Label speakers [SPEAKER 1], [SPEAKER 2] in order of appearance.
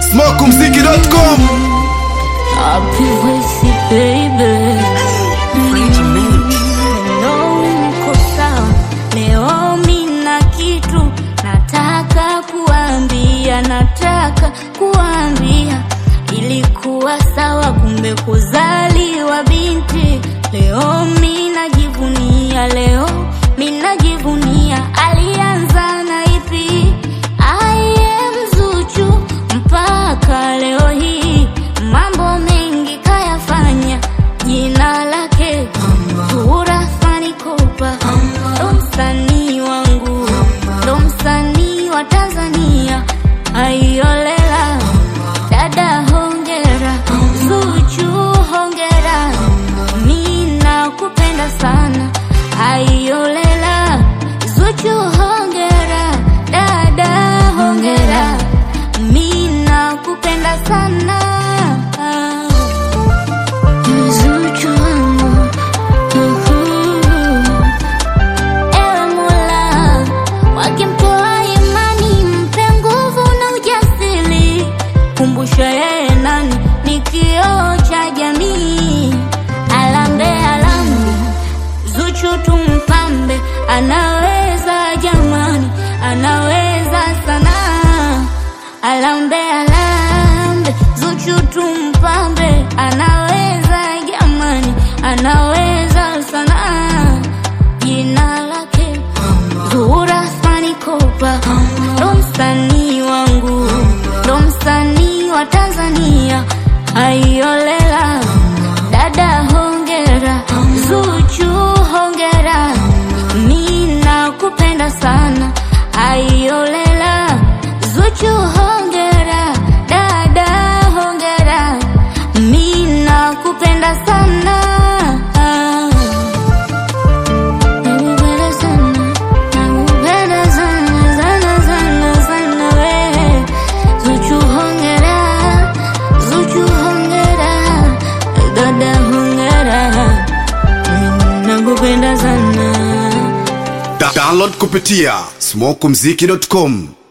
[SPEAKER 1] smokumziki.com
[SPEAKER 2] Happy voice baby Hello, uko sawa? Leo mina kitu nataka kuambia, nataka kuambia. Ilikuwa sawa, kumbe kuzaliwa binti. Leo mina jivunia, leo mina jivunia. Alianza na ipi? I am Zuchu mpaka leo hii, mambo mengi kayafanya, jina lake Zuhura Fani Kopa, ndo msanii wangu, ndo msanii wa Tanzania. Aiolela dada, hongera Zuchu, hongera, mi nakupenda sana. Aiolela Zuchu, hongera dada, hongera, mi nakupenda sana. Zuchu wangu, uhu. Ewe Mola, wakimtoa imani, mpe nguvu na ujasiri. Kumbusha yeye nani ni kioo cha jamii. Alambe alambe, Zuchu tumpambe, anaweza jamani, anaweza sana. Alambe alambe, Zuchu tumpambe, anaweza jamani, anaweza sana. Jina lake Zuhura Fani Kopa, ndo msanii wangu, ndo msanii wa Tanzania. Aiolela dada, hongera Zuchu, hongera, mi nakupenda sana. Aiolela Zuchu, hongera dada, hongera, mi nakupenda sana. Nakupenda sana, nakupenda sana, sana, sana, sana we. Zuchu hongera, Zuchu hongera, dada hongera, nakupenda sana.
[SPEAKER 1] Da- download kupitia smokumziki.com